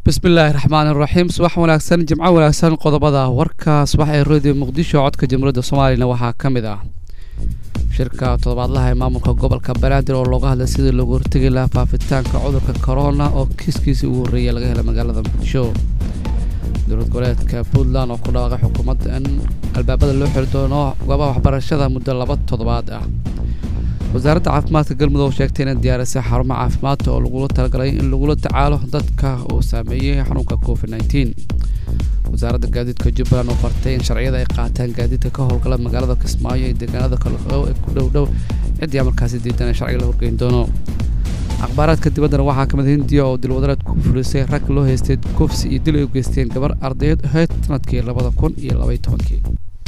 bismillaahi raxmaan iraxiim subax wanaagsan jimco wanaagsan qodobada warka subax ee radio muqdisho codka jamhuuriyadda soomaaliyana waxaa ka mid ah shirka toddobaadlaha ee maamulka gobolka banaadir oo looga hadlay sidii loogu hortegi lahaa faafitaanka cudurka corona oo kiiskiisii ugu horreeyay laga helay magaalada muqdisho dowlad goboleedka puntland oo ku dhawaaqay xukuumadda in albaabada loo xiri doono goobaha waxbarashada muddo laba toddobaad ah wasaaradda caafimaadka galmudug sheegtay inay diyaarisay xarumo caafimaadka oo lagula talagalay in lagula tacaalo dadka uu saameeyey xanuunka covid nteen wasaaradda gaadiidka jubbaland oo fartay in sharciyada ay qaataan gaadiidka ka howlgala magaalada kismaayo iyo deegaanada kaleo ee ku dhow dhow ciddii amarkaasi diidan ee sharciga la horgeyn doono akhbaaraadka dibaddana waxaa ka mid hindiya oo dilwadareed ku fulisay rag loo haystay kufsi iyo dil ay u geysteen gabar ardayd ahayd sanadkii labada kun iyo labaiy tobankii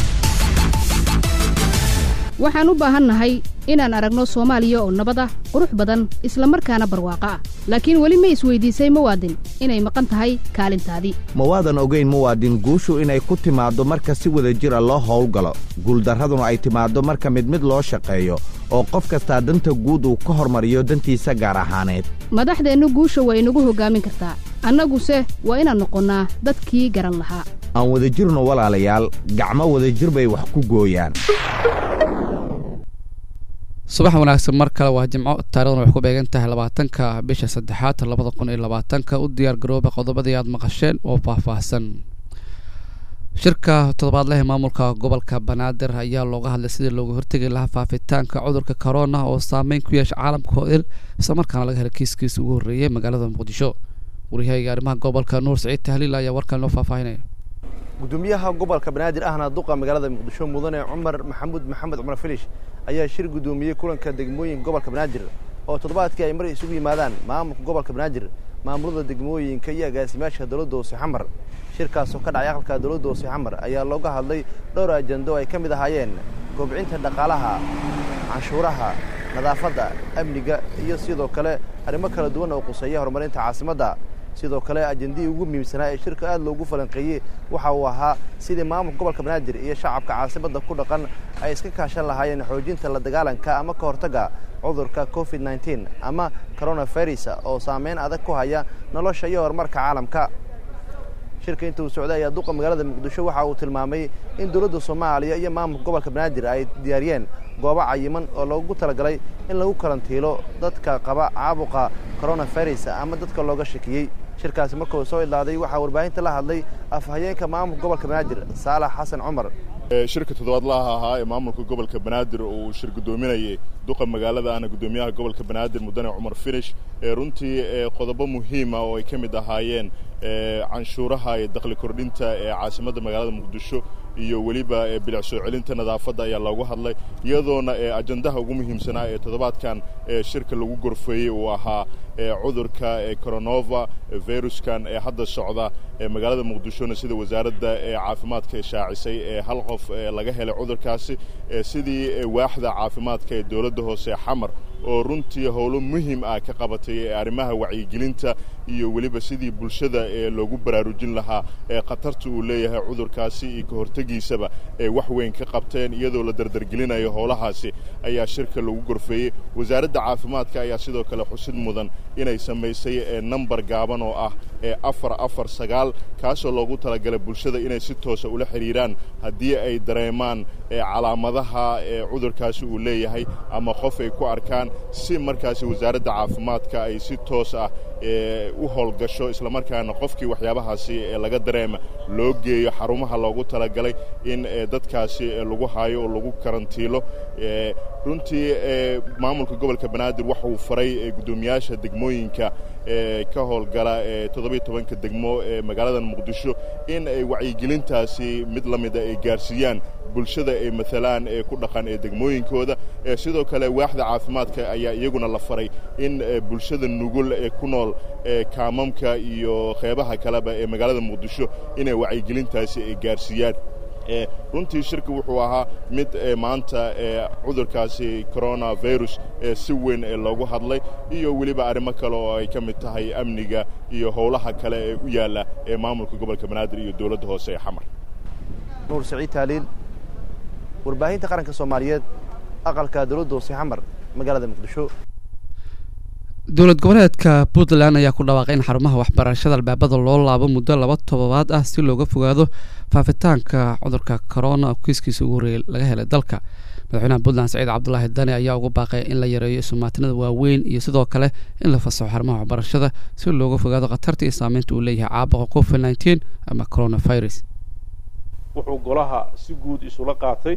waxaan u baahannahay inaan aragno soomaaliya oo nabad ah qurux badan isla markaana barwaaqo ah laakiin weli ma isweydiisay muwaadin inay maqan tahay kaalintaadii ma waadan ogayn muwaadin guushu inay ku timaaddo marka si wada jira loo howlgalo guuldarraduna ay timaaddo marka mid mid loo shaqeeyo oo qof kastaa danta guud uu ka hormariyo dantiisa gaar ahaaneed madaxdeennu guusha waa inagu hoggaamin kartaa annaguse waa inaan noqonnaa dadkii garan lahaa aan wada jirno walaalayaal gacmo wadajir bay wax ku gooyaan subax wanaagsan mar kale waa jimco taarikhdan waxay ku beegan tahay labaatanka bisha saddexaad labada kun iyo labaatanka u diyaar garooba qodobadii aad maqasheen oo faahfaahsan shirka toddobaadleh maamulka gobolka banaadir ayaa looga hadlay sidii looga hortegi lahaa faafitaanka cudurka corona oo saameyn ku yeesha caalamka oo il islamarkaana laga helay kiiskiisa ugu horreeyay magaalada muqdisho waryahayga arrimaha gobolka nuur saciid tahliil ayaa warkan noo faahfaahinaya gudoomiyaha gobolka banaadir ahna duqa magaalada muqdisho mudane cumar maxamuud maxamed cumar filish ayaa shir gudoomiyey kulanka degmooyinka gobolka banaadir oo toddobaadkii ay mar isugu yimaadaan maamulka gobolka banaadir maamulada degmooyinka iyo agaasimaasha dowladda hoose xamar shirkaasoo ka dhacay aqalka dowladda hoose xamar ayaa looga hadlay dhowr ajando ay ka mid ahaayeen kobcinta dhaqaalaha canshuuraha nadaafadda amniga iyo sidoo kale arrimo kala duwan oo quseeya horumarinta caasimadda sidoo kale ajandihii ugu muhiimsanaa ee shirka aad loogu falanqeeyey waxa uu ahaa sidii maamulka gobolka banaadir iyo shacabka caasimadda ku dhaqan ay iska kaashan lahaayeen xoojinta la dagaalanka ama ka hortagga cudurka covid nteen ama coronavirus oo saameyn adag ku haya nolosha iyo horumarka caalamka shirka inta uu socday ayaa duqa magaalada muqdisho waxa uu tilmaamay in dowladda soomaaliya iyo maamulka gobolka banaadir ay diyaariyeen goobo cayiman oo loogu talagalay in lagu karantiilo dadka qaba caabuqa coronavirus ama dadka looga shakiyey shirkaasi markuu soo idlaaday waxaa warbaahinta la hadlay afhayeenka maamulka gobolka banaadir saalax xasan cumar shirka toddobaadlaha ahaa ee maamulka gobolka banaadir uu shir gudoominayay duqa magaalada ahna gudoomiyaha gobolka banaadir mudane cumar finish runtii qodobo muhiima oo ay ka mid ahaayeen canshuuraha iyo dakli kordhinta ee caasimadda magaalada muqdisho iyo weliba bilic soo celinta nadaafadda ayaa loogu hadlay iyadoona ajandaha ugu muhiimsanaa ee toddobaadkan shirka lagu gorfeeyey uu ahaa cudurka coronova viruskan ee hadda socda magaalada muqdishona sida wasaaradda caafimaadka shaacisay ee hal qof laga helay cudurkaasi sidii waaxda caafimaadka ee dowladda hoose xamar oo runtii howlo muhiim ah ka qabatay arrimaha wacyigelinta iyo weliba sidii bulshada ee loogu baraarujin lahaa ee khatarta uu leeyahay cudurkaasi iyo ka hortegiisaba ee wax weyn ka qabteen iyadoo la dardargelinayo howlahaasi ayaa shirka lagu gorfeeyey wasaaradda caafimaadka ayaa sidoo kale xusid mudan inay samaysay nambar gaaban oo ah ee afar afar sagaal kaasoo loogu talagalay bulshada inay si toosa ula xidhiiraan haddii ay dareemaan calaamadaha ee cudurkaasi uu leeyahay ama qof ay ku arkaan si markaasi wasaaradda caafimaadka ay si toos ah u howlgasho islamarkaana qofkii waxyaabahaasi laga dareema loo geeyo xarumaha loogu talagalay in dadkaasi lagu haayo oo lagu karantiilo runtii maamulka gobolka banaadir waxa uu faray guddoomiyaasha degmooyinka ka howlgala toddobiyo tobanka degmo ee magaalada muqdisho in ay wacyigelintaasi mid la mida ay gaarsiiyaan bulshada ay maalaan ee ku dhaqan ee degmooyinkooda sidoo kale waaxda caafimaadka ayaa iyaguna la faray in bulshada nugul ee ku nool kaamamka iyo qeybaha kaleba ee magaalada muqdisho inay wacyigelintaasi ay gaarsiiyaan runtii shirka wuxuu ahaa mid maanta cudurkaasi coronavirus si weyn loogu hadlay iyo weliba arrimo kale oo ay ka mid tahay amniga iyo howlaha kale ee u yaalla ee maamulka gobolka banaadir iyo dowladda hoose ee xamar nuur saciid taaliil warbaahinta qaranka soomaaliyeed aqalka dowladda hoose xamar magaalada muqdisho dowlad goboleedka puntland ayaa ku dhawaaqay in xarumaha waxbarashada albaabada loo laabo muddo laba todobaad ah si looga fogaado faafitaanka cudurka corona oo kiiskiisa ugu horreeyay laga helay dalka madaxweynaha puntland saciid cabdulaahi dani ayaa ugu baaqay in la yareeyo isumaatinada waaweyn iyo sidoo kale in la fasaxo xarumaha waxbarashada si looga fogaado khatarta iyo saameynta uu leeyahay caabuqa covid nineteen ama coronavirus wuxuu golaha si guud isula qaatay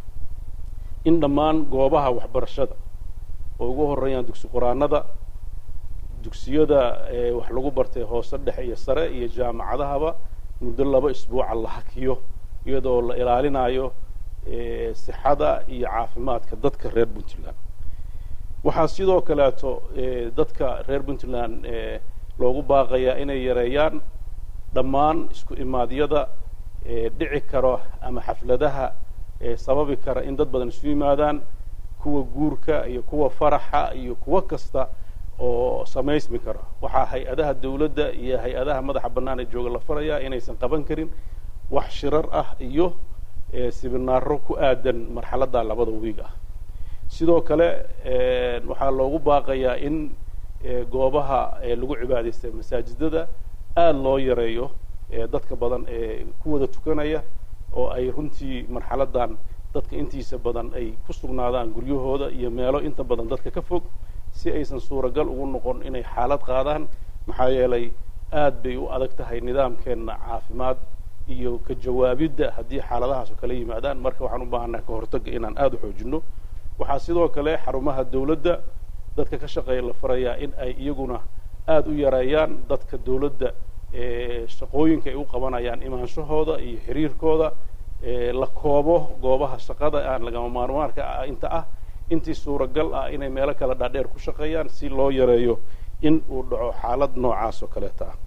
in dhammaan goobaha waxbarashada oo ugu horreeyaan dugsi quraanada dugsiyada wax lagu bartay hoose dhexe iyo sare iyo jaamacadahaba muddo laba isbuuca la hakiyo iyadoo la ilaalinayo sixada iyo caafimaadka dadka reer puntland waxaa sidoo kaleeto dadka reer puntland loogu baaqayaa inay yareeyaan dhammaan isku imaadyada dhici karo ama xafladaha sababi kara in dad badan isu yimaadaan kuwa guurka iyo kuwa faraxa iyo kuwo kasta oo samaysmi karo waxaa hay-adaha dawladda iyo hay-adaha madaxa bannaan ee jooga la farayaa inaysan qaban karin wax shirar ah iyo sibinaaro ku aadan marxaladda labada wiig ah sidoo kale waxaa loogu baaqayaa in goobaha lagu cibaadaystay masaajidada aada loo yareeyo dadka badan ee ku wada tukanaya oo ay runtii marxaladdan dadka intiisa badan ay ku sugnaadaan guryahooda iyo meelo inta badan dadka ka fog si aysan suuragal ugu noqon inay xaalad qaadaan maxaa yeelay aad bay u adag tahay nidaamkeenna caafimaad iyo ka jawaabidda haddii xaaladahaas oo kala yimaadaan marka waxaan u baahannaha ka hortagga inaan aada u xoojinno waxaa sidoo kale xarumaha dawladda dadka ka shaqeeya la farayaa in ay iyaguna aada u yareeyaan dadka dawladda shaqooyinka ay u qabanayaan imaanshahooda iyo xiriirkooda la koobo goobaha shaqada aan lagama maarmaarka inta ah intii suuragal ah inay meelo kale dhaadheer ku shaqeeyaan si loo yareeyo in uu dhaco xaalad noocaas oo kaleeta ah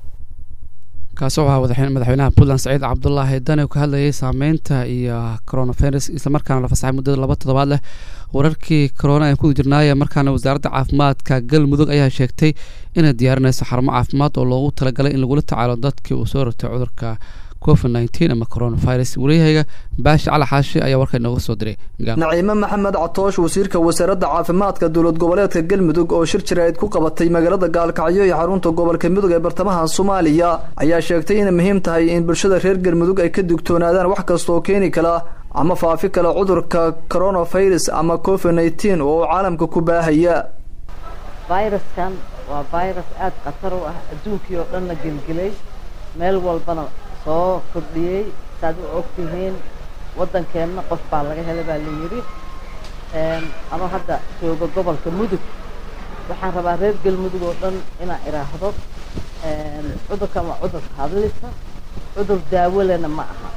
kaasi waxaa wadaxeen madaxweynaha puntland saciid cabdulaahi dani oo ka hadlayay saameynta iyo coronavirus islamarkaana la fasaxay muddada laba toddobaad leh wararkii corona aan ku jirnaaya markaana wasaaradda caafimaadka galmudug ayaa sheegtay inay diyaarinayso xarumo caafimaad oo loogu talagalay in lagula tacaalo dadkii uu soo rotay cudurka covid nineteen ama coronavirus waryahayga baashi cali xaashi ayaa warka inooga soo diray naciime maxamed catoosh wasiirka wasaaradda caafimaadka dowlad goboleedka galmudug oo shir jaraa'id ku qabatay magaalada gaalkacyo iyo xarunta gobolka mudug ee bartamaha soomaaliya ayaa sheegtay inay muhiim tahay in bulshada reer galmudug ay ka digtoonaadaan wax kasta oo keeni kala ama faafi kala cudurka coronavirus ama covid nineteen oo caalamka ku baahaya viruskan waa virus aada khatar u ah adduunkii oo dhanna gelgelay meel walbana soo kordhiyey saad u og tihiin waddankeenna qof baa laga helay baa la yidhi anoo hadda jooga gobolka mudug waxaan rabaa reer galmudug oo dhan inaan idhaahdo cudurkan waa cudur hadlisa cudur daawolena ma aha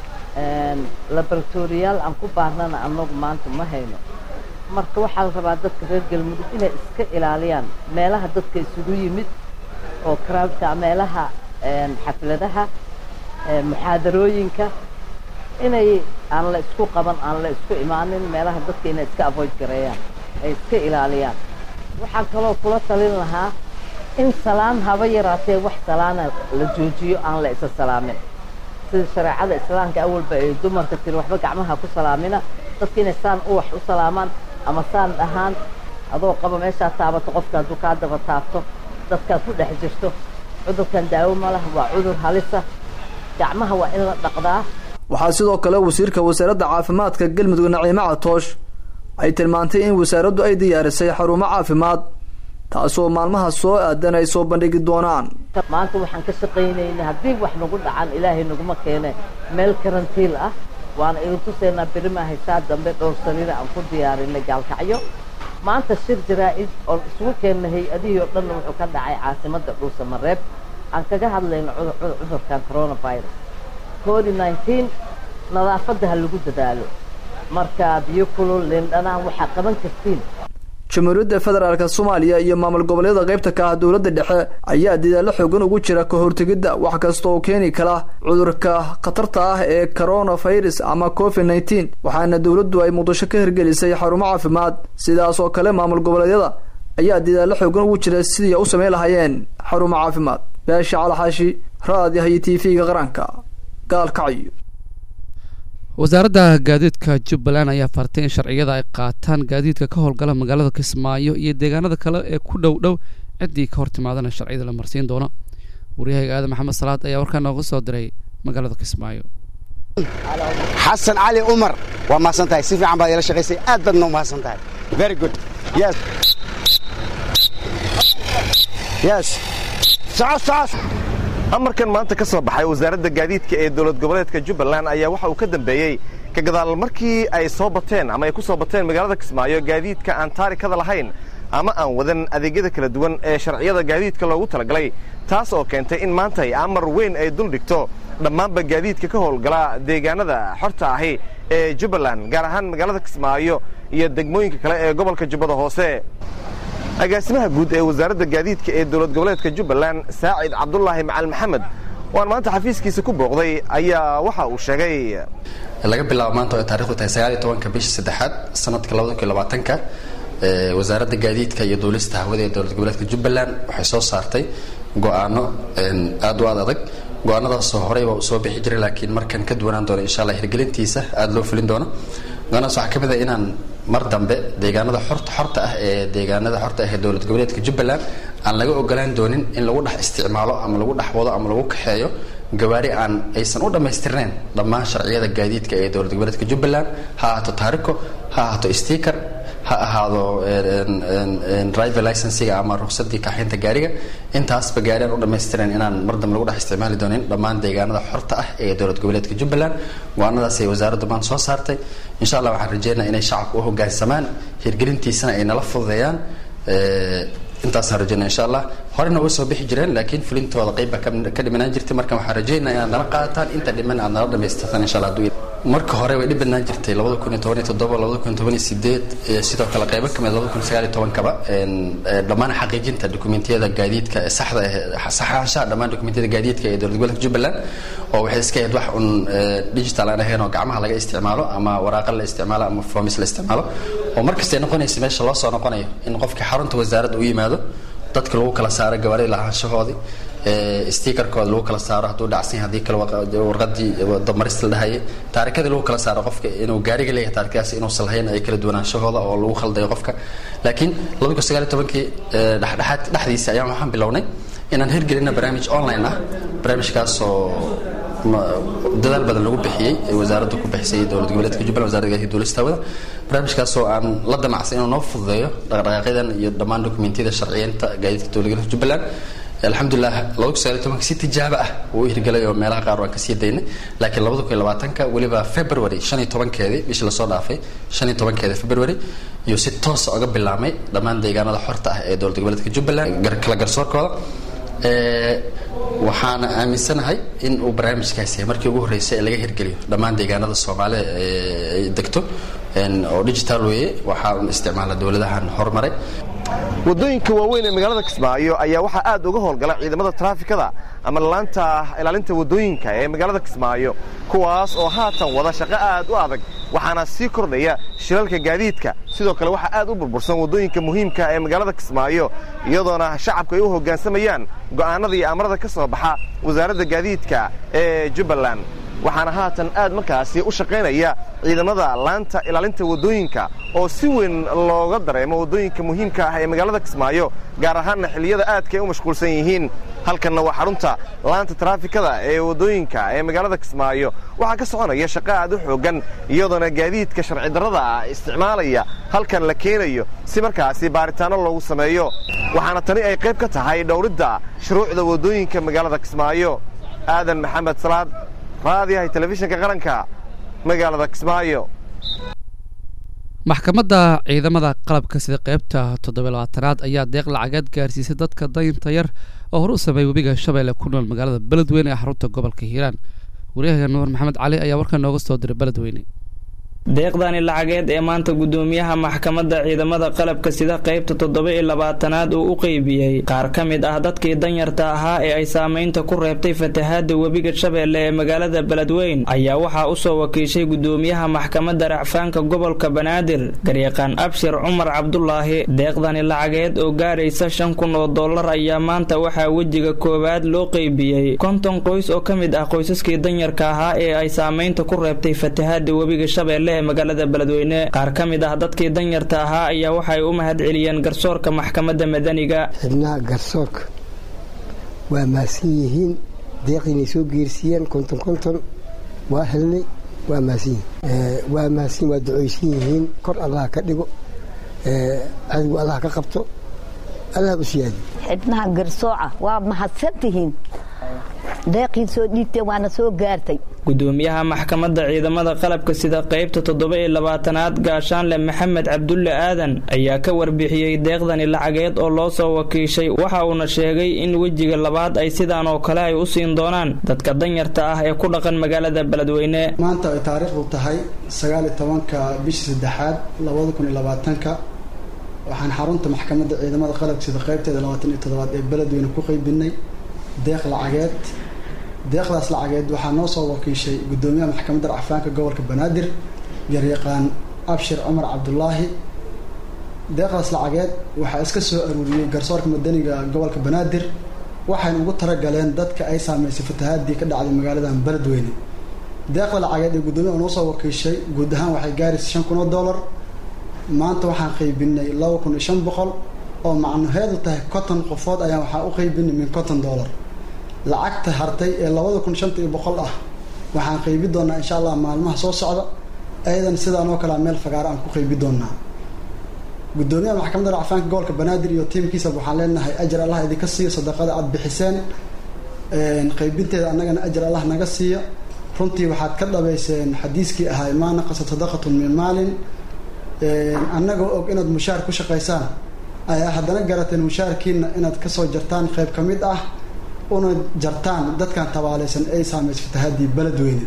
laboratoriyaal aan ku baarnana annagu maanta ma hayno marka waxaa la rabaa dadka reer galmudug inay iska ilaaliyaan meelaha dadka isugu yimid oo crowdka meelaha xafladaha muxaadarooyinka inay aan la isku qaban aan la isku imaanin meelaha dadka inay iska avoid gareeyaan ay iska ilaaliyaan waxaan kaloo kula talin lahaa in salaan haba yaraatee wax salaana la joojiyo aan la isa salaamin sida shareecada islaamka awalba ay dumarka tiri waxba gacmaha ku salaamina dadka inay saan u wax u salaamaan ama saan dhahaan adoo qaba meeshaa taabato qofka hadduu kaa daba taabto dadkaad ku dhex jirto cudurkan daawo ma laha waa cudur halisa gacmaha waa in la dhaqdaa waxaa sidoo kale wasiirka wasaaradda caafimaadka galmudug naciime catoosh ay tilmaantay in wasaaraddu ay diyaarisay xarumo caafimaad taasoo maalmaha soo aadan ay soo bandhigi doonaan maanta waxaan ka shaqaynaynay haddii wax nagu dhacan ilaahay naguma keene meel karantiil ah waana idin tusaynaa berimaa haysaa dambe dhowr sariira aan ku diyaarinay gaalkacyo maanta shir jaraa-id oon isugu keennay hay-adihii oo dhanna wuxuu ka dhacay caasimadda dhuusamareeb aan kaga hadlayno cudurkan coronavirus covid nineteen nadaafadda ha lagu dadaalo marka biyo kulul lindhanaan waxaa qaban kartiin jamhuuriyadda federaalk soomaaliya iyo maamul goboleeda qaybta ka ah dowladda dhexe ayaa dadaalo xoogan ugu jira ka hortegidda wax kasta oo keeni kala cudurka khatarta ah ee coronavirus ama covid nineteen waxaana dowladdu ay muqdisho ka hirgelisay xarumo caafimaad sidaas oo kale maamul goboleedyada ayaa dadaalo xoogan ugu jira sidii u samayn lahaayeen xarumo caafimaad beesha calaxaashi raadiyaha iyo t v-ga qaranka gaalkacyo wasaaradda gaadiidka jubbaland ayaa fartay in sharciyada ay qaataan gaadiidka ka howlgala magaalada kismaayo iyo deegaanada kale ee ku dhow dhow ciddii ka hor timaadana sharciyada la marsiin doono waryahayga aadan maxamed salaad ayaa warkaa nooga soo diray magaalada kismaayo xasan cali cumar waa mahadsan tahay si fiican baad ila shaqaysay aad baadna u mahadsan tahay very good yes yes soco soco amarkan maanta ka soo baxay wasaaradda gaadiidka ee dowlad goboleedka jubbaland ayaa waxa uu ka dambeeyey ka gadaal markii ay soo bateen ama ay ku soo bateen magaalada kismaayo gaadiidka aan taarikada lahayn ama aan wadan adeegyada kala duwan ee sharciyada gaadiidka loogu talagalay taas oo keentay in maanta ay amar weyn ay dul dhigto dhammaanba gaadiidka ka howlgala deegaanada xorta ahi ee jubbaland gaar ahaan magaalada kismaayo iyo degmooyinka kale ee gobolka jubbada hoose agaasimaha guud ee wasaaradda gaadiidka ee dowlad goboleedka jubbaland saacid cabdulaahi macalin maxamed waan maanta xafiiskiisa ku booqday ayaa waxa uu sheegay laga bilaabo maanta oo ay taarikhdu tahay sagaal iyo tobanka bisha saddexaad sanadka labada kun iyo labaatanka wasaaradda gaadiidka iyo duulista hawada ee dowlad goboleedka jubbaland waxay soo saartay go-aano aad u aad adag go-aanadaasoo horeyba uu soo bixi jiray laakiin markan ka duwanaan doono insha allah hirgelintiisa aada loo fulin doono go-aanadaas waxaa ka mid ah inaan mar dambe deegaanada xorta xorta ah ee deegaanada xorta ah ee dowlad goboleedka jubbaland aan laga ogolaan doonin in lagu dhex isticmaalo ama lagu dhex wado ama lagu kaxeeyo gawaari aan aysan u dhammaystirnayn dhammaan sharciyada gaadiidka ee dowlad goboleedka jubbaland ha ahaato taariko ha ahaato sticker ha ahaado driver licensiga ama ruqsadii kaxaynta gaariga intaasba gaari aan u dhammaystirnayn inaan mar dambe lagu dhex isticmaali doonin dhammaan deegaanada xorta ah ee dowlad goboleedka jubbaland go-aanadaas ay wasaaraddu maanta soo saartay insha allah waxaan rajeynaa inay shacabka u hoggaansamaan hirgelintiisana ay nala fududeeyaan intaasaan rajeynaa insha allah horena way soo bixi jireen laakiin fulintooda qayb baa ka dhimanaan jirtay marka waxaan rajeynaa inaad nala qaadataan inta dhiman aad nala dhamaystirtaan insha allah hadduu marka hore way dhib badnaan jirtay labada kun iyo toban iyo toddoba labada kun iyo toban iyo sideed sidoo kale qaybo kamid labada kun iyo sagaal iyo tobankaba dhammaan xaqiijinta dokumentiyada gaadiidka saxda saxaanshaha dhammaan dokumentiyada gaadiidka ee dowlad goboleedka jubbaland oo waxay iska ahayd wax un digital aan ahayn oo gacmaha laga isticmaalo ama waraaqa la isticmaalo ama formis la isticmaalo oo markasta ay noqonaysa meesha loo soo noqonayo in qofkii xarunta wasaaradda u yimaado dadka lagu kala saaro gawaarida lahaanshahoodii stikerkooda lagu kala saaro hadduu dhacsan haddii kale warqadii damarista la dhahayay taarikadii lagu kala saaro qofka inuu gaariga leeyahay taarikadaas inuusan lahayn ay kala duwanaanshahooda oo lagu khaldayo qofka laakiin labada kun sagaal iyo tobankii dhexdhexaad dhexdiisa ayaan waxaan bilownay inaan hirgelina barnaamij online ah barnaamijkaasoo dadaal badan lagu bixiyey ee wasaaraddu ku bixisay dowlad goboleedka jubbaland wasarada gaadiidka duulista hawada barnaamijkaasoo aan la damacsan inuu noo fududeeyo dhaqdhaqaaqyadan iyo dhammaan dokumentiyada sharciyeynta gaadiidka dowlad goboleedka jubbaland alxamdulilah labada kun sagaal tobanka si tijaabo ah wuu u hirgelay oo meelaha qaar waan kasii daynay laakiin labada kun iyo labaatanka weliba february shan iyo tobankeedii bishii lasoo dhaafay shan iyo tobankeeda february iyo si toosa uga bilaabmay dhammaan deegaanada xorta ah ee dowlad goboleedka jubbaland kala garsoorkooda waxaana aaminsanahay in uu barnaamijkaasi yahay markii ugu horreysay ee laga hirgeliyo dhammaan deegaanada soomaalida ay degto oo digital weeye waxaa un isticmaala dowladahan horumaray waddooyinka waaweyn ee magaalada kismaayo ayaa waxaa aad uga howlgala ciidamada taraafikada ama laanta ilaalinta waddooyinka ee magaalada kismaayo kuwaas oo haatan wada shaqo aad u adag waxaana sii kordhaya shilalka gaadiidka sidoo kale waxaa aad u burbursan waddooyinka muhiimka ee magaalada kismaayo iyadoona shacabku ay u hoggaansamayaan go'aanada iyo amarada ka soo baxa wasaaradda gaadiidka ee jubbaland waxaana haatan aad markaasi u shaqaynaya ciidamada laanta ilaalinta waddooyinka oo si weyn looga dareemo waddooyinka muhiimka ah ee magaalada kismaayo gaar ahaanna xilliyada aadka ay u mashquulsan yihiin halkanna waa xarunta laanta taraafikada ee waddooyinka ee magaalada kismaayo waxaa ka soconaya shaqo aad u xooggan iyadoona gaadiidka sharci darrada ah isticmaalaya halkan la keenayo si markaasi baaritaanno loogu sameeyo waxaana tani ay qayb ka tahay dhowridda shuruucda waddooyinka magaalada kismaayo aadan maxamed salaad raadiyahay telefishinka qaranka magaalada kismaayo maxkamadda ciidamada qalabka sida qaybta toddobiy labaatanaad ayaa deeq lacageed gaarsiisay dadka dayinta yar oo hore u sameeyay webiga shabeelle ku nool magaalada beledweyne ee xarunta gobolka hiiraan waryahaga nuur maxamed cali ayaa warkaa nooga soo diray beledweyne deeqdani lacageed ee maanta gudoomiyaha maxkamadda ciidamada qalabka sida qaybta toddoba iyo labaatanaad uu u qeybiyey qaar ka mid ah dadkii danyarta ahaa ee ay saamaynta ku reebtay fatahaada webiga shabeelle ee magaalada beledweyn ayaa waxaa usoo wakiishay gudoomiyaha maxkamadda racfaanka gobolka banaadir garyaqaan abshir cumar cabdulaahi deeqdani lacageed oo gaaraysa shan kun oo dollar ayaa maanta waxaa wejiga koowaad loo qeybiyey konton qoys oo ka mid ah qoysaskii danyarka ahaa ee ay saamaynta ku reebtay fatahaada webiga shabeelle ee magaalada beledweyne qaar ka mid ah dadkii danyarta ahaa ayaa waxay u mahad celiyeen garsoorka maxkamadda madaniga xibnaha garsoorka waa mahadsan yihiin deeqiinay soo geersiiyeen konton konton waa helnay waa mahadsan yihiin waa mahadsan waa ducaysan yihiin kor allah ka dhigo cadowga allah ka qabto allah u siyaadi xibnaha garsooca waa mahadsan tihiin deeqii soo dhiibtee waana soo gaartay gudoomiyaha maxkamadda ciidamada qalabka sida qaybta toddoba iyo labaatanaad gaashaanle maxamed cabdulle aadan ayaa ka warbixiyey deeqdani lacageed oo loo soo wakiishay waxa uuna sheegay in wejiga labaad ay sidaan oo kale ay u siin doonaan dadka danyarta ah ee ku dhaqan magaalada beledweyne maanta ay taariikhdu tahay sagaaliyo tobanka bishii saddexaad labada kun iyo labaatanka waxaan xarunta maxkamadda ciidamada qalabka sida qaybteeda labaatan iyo toddobaad ee beledweyne ku qeybinay deeq lacageed deeqdaas lacageed waxaa noo soo wakiishay gudoomiyaha maxkamadda racfaanka gobolka banaadir garyaqaan abshir cumar cabdulaahi deeqdaas lacageed waxaa iska soo aruuriyey garsoorka madaniga gobolka banaadir waxayna ugu talagaleen dadka ay saameysay fatahaadii ka dhacday magaaladan beledweyne deeqda lacageed ee gudoomiyaha noo soo wakiishay guud ahaan waxay gaaraysa shan kun oo dollar maanta waxaan qaybinay laba kun iyo shan boqol oo macnaheedu tahay konton qofood ayaan waxaa u qaybinay min konton dollar lacagta hartay ee labada kun shanta iyo boqol ah waxaan qaybi doonaa insha allah maalmaha soo socda ayadan sidaan oo kalea meel fagaara aan ku qaybi doonaa gudoomiyaha maxkamadda racfaanka gobolka banaadir iyo tiimkiisa waxaan leenahay ajar allah idinka siiyo sadaqada aada bixiseen qaybinteeda annagana ajar allah naga siiya runtii waxaad ka dhabayseen xadiiskii ahaa maa naqasa sadaqatun min maalin annagoo og inaad mushaar ku shaqaysaan ayaa haddana garateen mushaarkiina inaad kasoo jartaan qayb ka mid ah una jartaan dadkan tabaalaysan ay saameysay fatahaadii beledweyne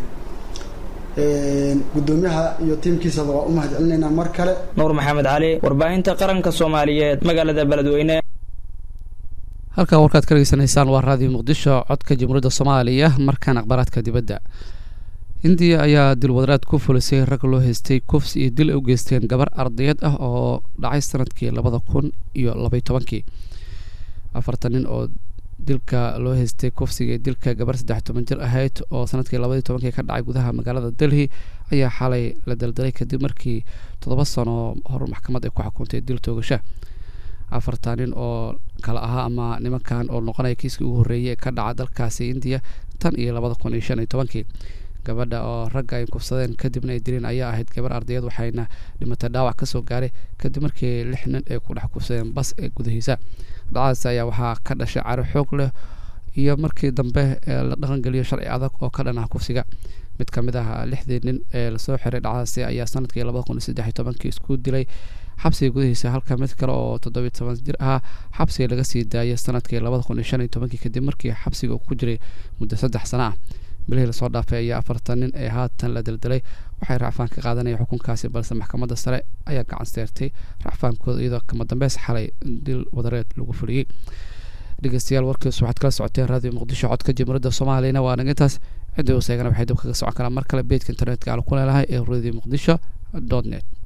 gudoomiyaha iyo tiimkiisaba waa u mahad celinaynaa mar kale nuur maxamed cali warbaahinta qaranka soomaaliyeed magaalada beledweyne halkaa warkaad ka dhegeysanaysaan waa raadiyo muqdisho codka jamhuuriyadda soomaaliya markaan akhbaaraadka dibadda hindiya ayaa dilwadaraad ku fulisay rag loo haystay kufs iyo dil ay u geysteen gabar ardayad ah oo dhacay sanadkii labada kun iyo labay tobankii afartan nin oo dilka loo haystay kufsiga dilka gabar saddex toban jir ahayd oo sanadkii labadii tobankii ka dhacay gudaha magaalada delhi ayaa xalay la daldalay kadib markii toddoba sano hor maxkamad ay ku xukuntay dil toogasha afartan nin oo kale ahaa ama nimankan oo noqonaya kiiskii ugu horreeyay ee ka dhaca dalkaasi indiya tan iyo labada kun iyo shan iyo tobankii gabadha oo ragga ay kufsadeen kadibna ay dileen ayaa ahayd gabar ardayad waxayna dhimatay dhaawac kasoo gaaray kadib markii lix nin ay ku dhex kufsadeen bas ee gudahiisa dhacdaas ayaa waxaa ka dhashay caro xoog leh iyo markii dambe la dhaqangeliyo sharci adag oo ka dhan ah kufsiga mid ka mid ah lixdii nin ee lasoo xiray dhacdaasi ayaa sanadkii labada kun iyo saddex iyo tobankii isku dilay xabsiga gudahiisa halka mid kale oo toddobiyo toban jir ahaa xabsiga laga sii daayay sanadkii labada kun iyo shan iyo tobankii kadib markii xabsiga uu ku jiray muddo saddex sano ah bilihii lasoo dhaafay ayaa afartan nin ee haatan la daldalay waxay racfaan ka qaadanaya xukunkaasi balse maxkamadda sare ayaa gacan seertay racfaankooda iyadoo kama dambeys xalay dil wadareed lagu fuliyey dhegeystayaal warkiis waxaad kala socoteen raadiyo muqdisho codka jamhuuriyadda soomaaliyana waa nagintaas ciddii u seegana waxay dib kaga socon karaan mar kale beedka internetka aan ku leelahay ee radio muqdisho dot net